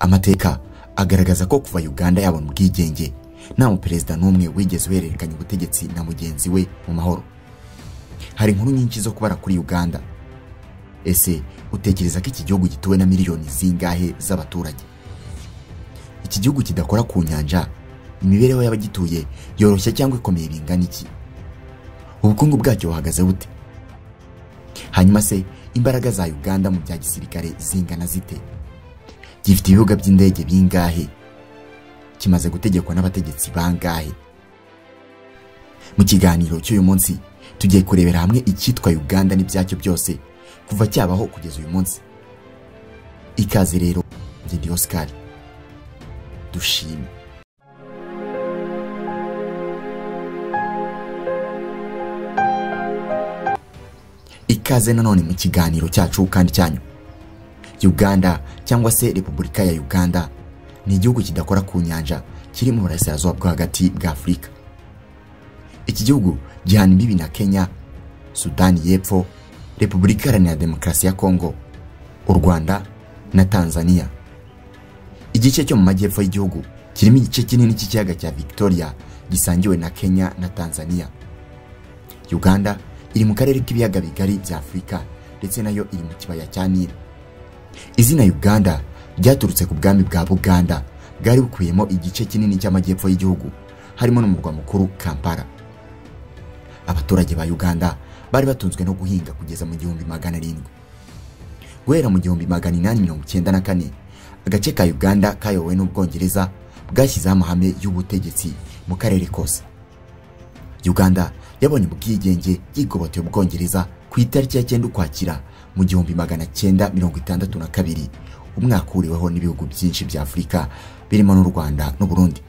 amateka agaragaza ko kuva uganda yabona ubwigenge nta muperezida n'umwe wigeze uhererekanya ubutegetsi na mugenzi we mu mahoro hari inkuru nyinshi zo kubara kuri uganda ese utekereza ko iki gihugu gituwe na miliyoni zingahe z'abaturage iki gihugu kidakora ku nyanja imibereho y'abagituye yoroshya cyangwa ikomeye bingana iki ubukungu bwacyo buhagaze bute hanyuma se imbaraga za uganda mu bya gisirikare zingana zite gifite ibibuga by'indege bingahe kimaze gutegekwa n'abategetsi bangahe mu kiganiro cy'uyu munsi tugiye kurebera hamwe icyitwa uganda n'ibyacyo byose kuva cyabaho kugeza uyu munsi ikaze rero ngende osikari dushime ikaze nanone mu kiganiro cyacu kandi cyanyu uganda cyangwa se repubulika ya uganda ni igihugu kidakora ku nyanja kiri mu burasirazuba bwo hagati bwa afurika iki gihugu gihana imbibi na kenya sudani y'epfo repubulika iharanira demokarasi ya kongo u rwanda na tanzania igice cyo mu majyepfo y'igihugu kirimo igice kinini cy'ikiyaga cya victoria gisangiwe na kenya na tanzania uganda iri mu karere k'ibiyaga bigari bya afurika ndetse nayo iri mu kibaya cya nili izina uganda ryaturutse ku bwami bwa buganda bwari bukubiyemo igice kinini cy'amajyepfo y'igihugu harimo n'umurwa mukuru kampala abaturage ba uganda bari batunzwe no guhinga kugeza mu gihumbi magana arindwi guhera mu gihumbi magana inani mirongo icyenda na kane agace ka uganda kayobowe n'ubwongereza bwashyizeho amahame y'ubutegetsi mu karere kose uganda yabonye ubwigenge yigoboteye ubwongereza ku itariki ya cyenda ukwakira mu gihumbi magana cyenda mirongo itandatu na kabiri umwaka uhuriweho n'ibihugu byinshi bya afurika birimo n'u rwanda n'uburundi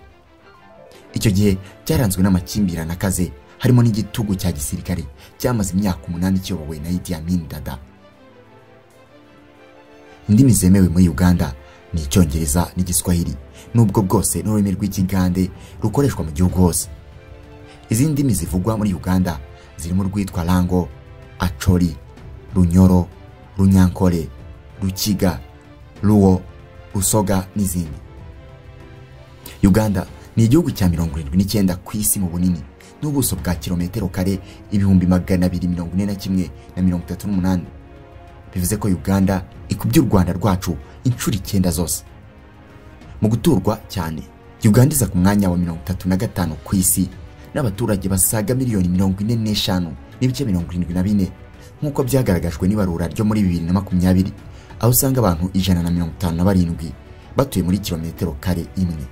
icyo gihe cyaranzwe n'amakimbirane akaze harimo n'igitugu cya gisirikare cyamaze imyaka umunani kiyobowe na Idi Amin Dada indimi zemewe muri uganda ni icyongereza n'igiswahili n'ubwo bwose n'ururimi rw'ikigande rukoreshwa mu gihugu hose izindi ndimi zivugwa muri uganda zirimo urwitwa rango acori runyoro runyankore rukiga ruwo rusoga n'izindi uganda ni igihugu cya mirongo irindwi n'icyenda ku isi mu bunini n'ubuso bwa kilometero kare ibihumbi magana abiri mirongo ine na kimwe na mirongo itatu n'umunani bivuze ko uganda ikubye u rwanda rwacu inshuro icyenda zose mu guturwa cyane uganda iza ku mwanya wa mirongo itatu na gatanu ku isi n'abaturage basaga miliyoni mirongo ine n'eshanu n'ibice mirongo irindwi na bine nk'uko byagaragajwe n'ibarura ryo muri bibiri na makumyabiri aho usanga abantu ijana na mirongo itanu na barindwi batuye muri kilometero kare imwe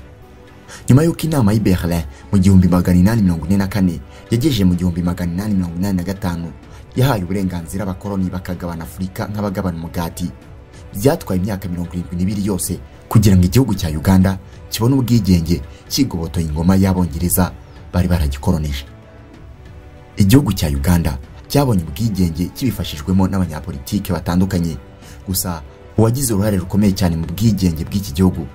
nyuma y'uko inama y'i Berlin mu gihumbi magana inani mirongo ine na kane yagejeje mu gihumbi magana inani mirongo inani na gatanu yahaye uburenganzira abakoloni bakagabana afurika nk'abagabana umugati byatwaye imyaka mirongo irindwi n'ibiri yose kugira ngo igihugu cya uganda kibone ubwigenge kigobotoye ingoma y'abongereza bari baragikoroneje igihugu cya uganda cyabonye ubwigenge kibifashijwemo n'abanyapolitike batandukanye gusa uwagize uruhare rukomeye cyane mu bwigenge bw'iki gihugu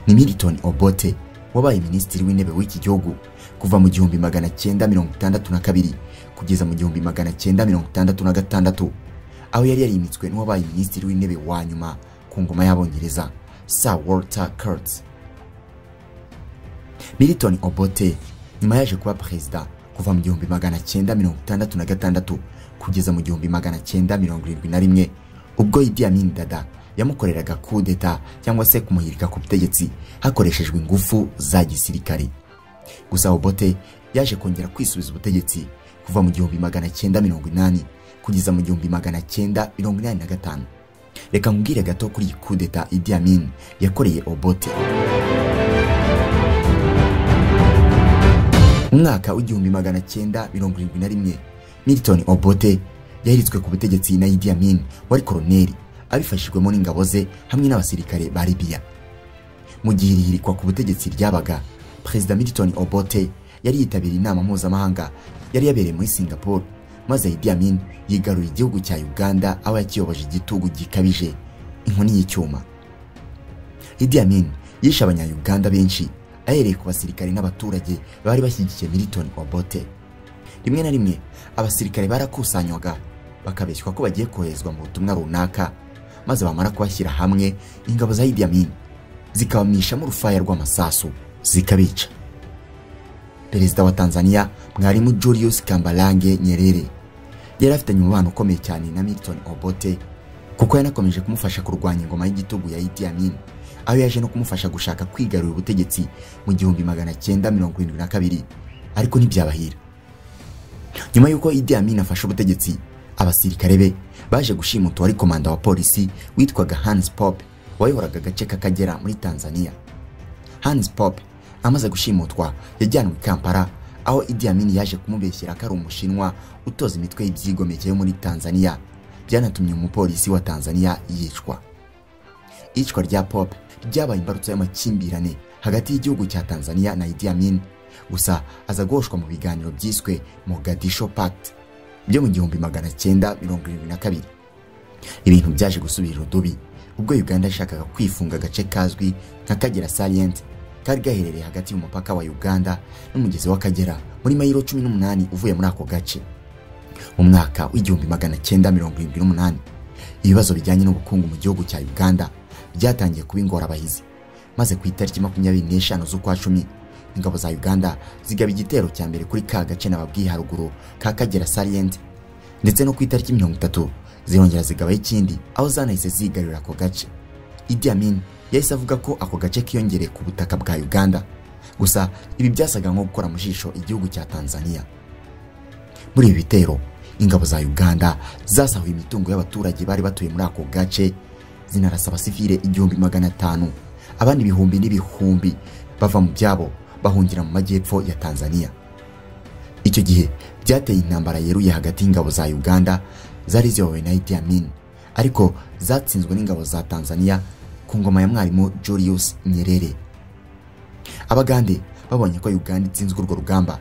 ni Milton Obote wabaye minisitiri w'intebe w'iki gihugu kuva mu gihumbi magana cyenda mirongo itandatu na kabiri kugeza mu gihumbi magana cyenda mirongo itandatu na gatandatu aho yari yarimitswe n'uwabaye minisitiri w'intebe wa nyuma ku ngoma y'abongereza Sir Walter Kurtz Milton Obote nyuma yaje kuba perezida kuva mu gihumbi magana cyenda mirongo itandatu na gatandatu kugeza mu gihumbi magana cyenda mirongo irindwi na rimwe ubwo Idi Amin Dada yamukoreraga kudeta cyangwa se kumuhirika ku butegetsi hakoreshejwe ingufu za gisirikare gusa Obote yaje kongera kwisubiza ubutegetsi kuva mu gihumbi magana cyenda mirongo inani kugeza mu gihumbi magana cyenda mirongo inani na gatanu reka nkubwire gato kuri iyi kudeta Idi Amin yakoreye Obote umwaka w'igihumbi magana cyenda mirongo irindwi na rimwe Milton Obote yahiritswe ku butegetsi na Idi Amin wari koroneri abifashijwemo n'ingabo ze hamwe n'abasirikare ba Libya mu gihe irihirikwa ku butegetsi ryabaga Perezida Milton Obote yari yitabiriye inama mpuzamahanga yari yabereye muri Singapore maze Idi Amin yigarura igihugu cya Uganda aho yakiyoboje igitugu gikabije inkoni y'icyuma Idi Amin yishe abanyayuganda benshi ahereye ku basirikare n'abaturage bari bashyigikiye Milton Obote rimwe na rimwe abasirikare barakusanywaga bakabeshywa ko bagiye koherezwa mu butumwa runaka maze bamara kubashyira hamwe ingabo za Idi Amin zikabamishamo urufaya rw'amasasu zikabica perezida wa tanzania mwarimu julius kambarange nyerere yari afitanye umubano ukomeye cyane na milton obote kuko yanakomeje kumufasha kurwanya ingoma y'igitugu ya idi amin aho yaje no kumufasha gushaka kwigarurira ubutegetsi mu gihumbi magana cyenda mirongo irindwi na kabiri ariko ntibyabahira nyuma y'uko idi amin afashe ubutegetsi abasirikare be baje gushimuta uwari komanda wa polisi witwaga hans pop wayoboraga agace k'akagera muri tanzania hans pop amaze gushimutwa yajyanwe i kampala aho idi amin yaje kumubeshyira ko ari umushinwa utoza imitwe y'ibyigomeke yo muri tanzania byanatumye umupolisi wa tanzania yicwa iyicwa rya pop ryabaye imbarutso y'amakimbirane hagati y'igihugu cya tanzania na idi amin gusa aza guhoshwa mu biganiro byiswe mogadisho pact byo mu gihumbi magana cyenda mirongo irindwi na kabiri ibintu byaje gusubira urudubi ubwo uganda yashakaga kwifunga agace kazwi nka kagera salient kari gaherereye hagati y'umupaka wa uganda n'umugezi w'akagera muri mayiro cumi n'umunani uvuye muri ako gace mu mwaka w'igihumbi magana cyenda mirongo irindwi n'umunani ibibazo bijyanye n'ubukungu mu gihugu cya uganda byatangiye kuba ingorabahizi maze ku itariki makumyabiri n'eshanu z'ukwa cumi ingabo za uganda zigaba igitero cya mbere kuri ka gace nababwiye haruguru ka kagera salient ndetse no ku itariki mirongo itatu zirongera zigabaho ikindi aho zanahise zigarurira ako gace idi amin yahise avuga ko ako gace kiyongereye ku butaka bwa uganda gusa ibi byasaga nko gukora mu jisho igihugu cya tanzania muri ibi bitero ingabo za uganda zasahuye imitungo y'abaturage bari batuye muri ako gace zinarasa abasivile igihumbi magana atanu abandi ibihumbi n'ibihumbi bava mu byabo bahungira mu majyepfo ya tanzania icyo gihe byateye intambara yeruye hagati y'ingabo za uganda zari ziyobowe na idi amin ariko zatsinzwe n'ingabo za tanzania ku ngoma ya mwarimu julius nyerere abagande babonye ko uganda itsinzwe urwo rugamba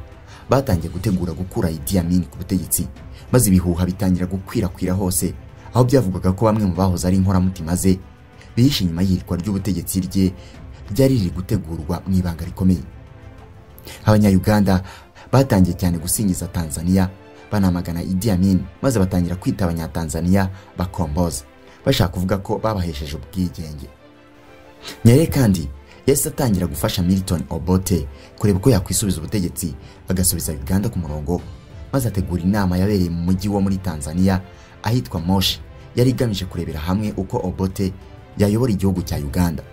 batangiye gutegura gukura idi amin ku butegetsi maze ibihuha bitangira gukwirakwira hose aho byavugwaga ko bamwe mu bahoze ari inkoramutima ze bihishe inyuma y'ihirikwa ry'ubutegetsi rye ryari riri gutegurwa mu ibanga rikomeye abanyayuganda batangiye cyane gusingiza tanzania banamagana idi amin maze batangira kwita abanyatanzania bakomboza bashaka kuvuga ko babahesheje ubwigenge nyere kandi yahise atangira gufasha milton obote kureba uko yakwisubiza ubutegetsi agasubiza uganda ku murongo maze ategura inama yabereye mu mujyi wo muri tanzania ahitwa moshi yari igamije kurebera hamwe uko obote yayobora igihugu cya uganda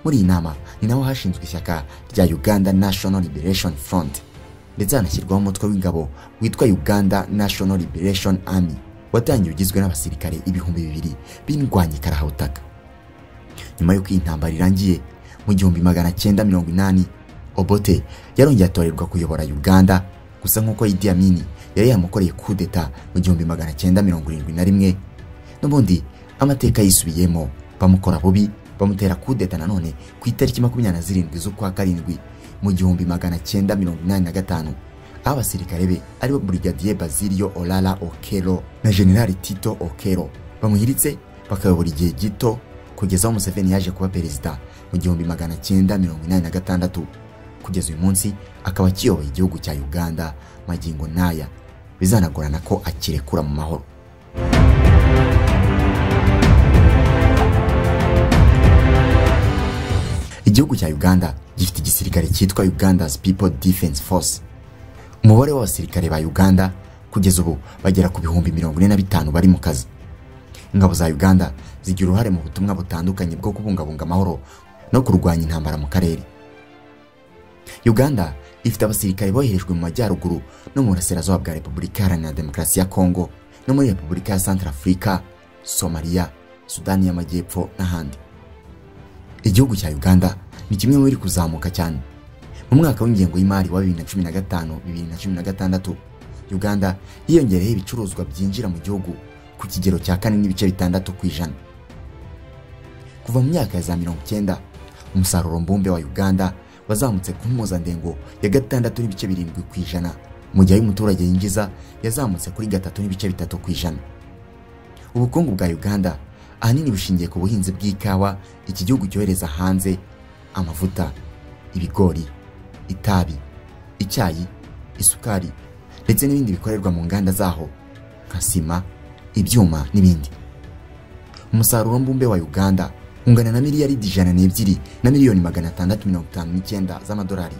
muri iyi nama ni naho hashinzwe ishyaka rya uganda national liberation front ndetse hanashyirwaho umutwe w'ingabo witwa uganda national liberation army watangiye ugizwe n'abasirikare ibihumbi bibiri b'indwanyi karahawutaka nyuma y'uko iyi ntambara irangiye mu gihumbi magana cyenda mirongo inani obote yarongeye atorerwa kuyobora uganda gusa nk'uko idi amini yari yamukoreye kudeta mu gihumbi magana cyenda mirongo irindwi na rimwe n'ubundi amateka yisubiyemo bamukora bubi bamutera kudeta nanone ku itariki makumyabiri na zirindwi z'ukwa karindwi mu gihumbi magana cyenda mirongo inani na gatanu aho abasirikare be aribo burigadiye bazirio orara okero na generali tito okero bamuhiritse bakayobora igihe gito kugeza aho museveni yaje kuba perezida mu gihumbi magana cyenda mirongo inani na gatandatu kugeza uyu munsi akaba akiyoboye igihugu cya uganda magingo n'aya bizanagorana ko akirekura mu mahoro igihugu cya uganda gifite igisirikare cyitwa uganda's people defense force umubare w'abasirikare ba uganda kugeza ubu bagera ku bihumbi mirongo ine na bitanu bari mu kazi ingabo za uganda zigira uruhare mu butumwa butandukanye bwo kubungabunga amahoro no kurwanya intambara mu karere uganda ifite abasirikare boherejwe mu majyaruguru no mu burasirazuba bwa repubulika iharanira demokarasi ya kongo no muri repubulika ya santara afurika somaliya sudani y'amajyepfo n'ahandi igihugu cya uganda ni kimwe mu biri kuzamuka cyane mu mwaka w'ingengo y'imari wa bibiri na cumi na gatanu bibiri na cumi na gatandatu uganda yiyongereyeho ibicuruzwa byinjira mu gihugu ku kigero cya kane n'ibice bitandatu ku ijana kuva mu myaka ya za mirongo icyenda umusaruro mbumbe wa uganda wazamutse ku mpuzandengo ya gatandatu n'ibice birindwi ku ijana mu gihe umuturage yinjiza yazamutse kuri gatatu n'ibice bitatu ku ijana ubukungu bwa uganda ahanini bushingiye ku buhinzi bw'ikawa iki gihugu cyohereza hanze amavuta ibigori itabi icyayi isukari ndetse n'ibindi bikorerwa mu nganda zaho nka sima ibyuma n'ibindi umusaruro mbumbe wa uganda ungana na miliyaridi ijana n'ebyiri na miliyoni magana atandatu mirongo itanu n'icyenda z'amadolari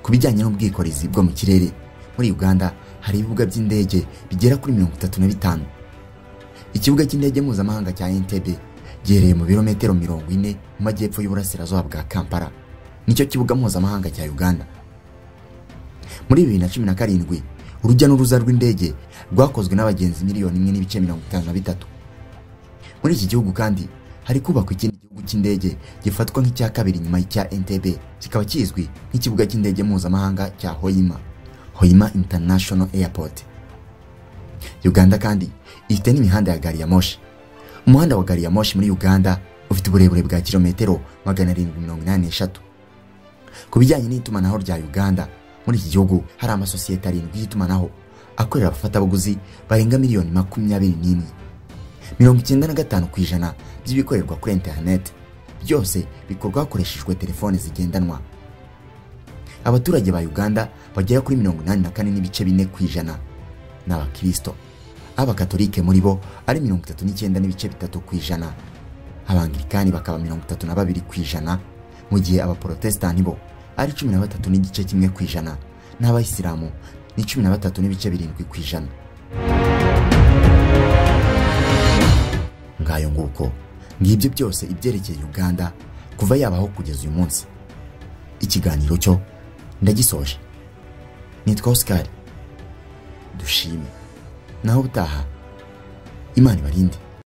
ku bijyanye n'ubwikorezi bwo mu kirere muri uganda hari ibibuga by'indege bigera kuri mirongo itatu na bitanu ikibuga cy'indege mpuzamahanga cya entebbe giherereye mu birometero mirongo ine mu majyepfo y'uburasirazuba bwa kampala nicyo kibuga mpuzamahanga cya uganda muri bibiri na cumi na karindwi urujya n'uruza rw'indege rwakozwe n'abagenzi miliyoni imwe n'ibice mirongo itanu na bitatu muri iki gihugu kandi hari kubakwa ikindi gihugu cy'indege gifatwa nk'icya kabiri nyuma y'icya entebbe kikaba kizwi nk'ikibuga cy'indege mpuzamahanga cya hoima hoima international airport uganda kandi ifite n'imihanda ya gari ya moshi umuhanda wa gari ya moshi muri uganda ufite uburebure bwa kilometero magana arindwi mirongo inani n'eshatu ku bijyanye n'itumanaho rya uganda muri iki gihugu hari amasosiyete arindwi y'itumanaho akorera abafatabuguzi barenga miliyoni makumyabiri n'imwe mirongo icyenda na gatanu ku ijana by'ibikorerwa kuri interineti byose bikorwa hakoreshejwe telefone zigendanwa abaturage ba uganda bagera kuri mirongo inani na kane n'ibice bine ku ijana ni abakristo abakatolike muri bo ari mirongo itatu n'icyenda n'ibice bitatu ku ijana abangirikani bakaba mirongo itatu na babiri ku ijana mu gihe abaporotesitanti bo ari cumi na batatu n'igice kimwe ku ijana n'abayisilamu ni cumi na batatu n'ibice birindwi ku ijana ngayo nguko ngibyo byose ibyerekeye uganda kuva yabaho kugeza uyu munsi ikiganiro cyo ndagisoje nitwa oscar dushime naho ubutaha imana ibarinde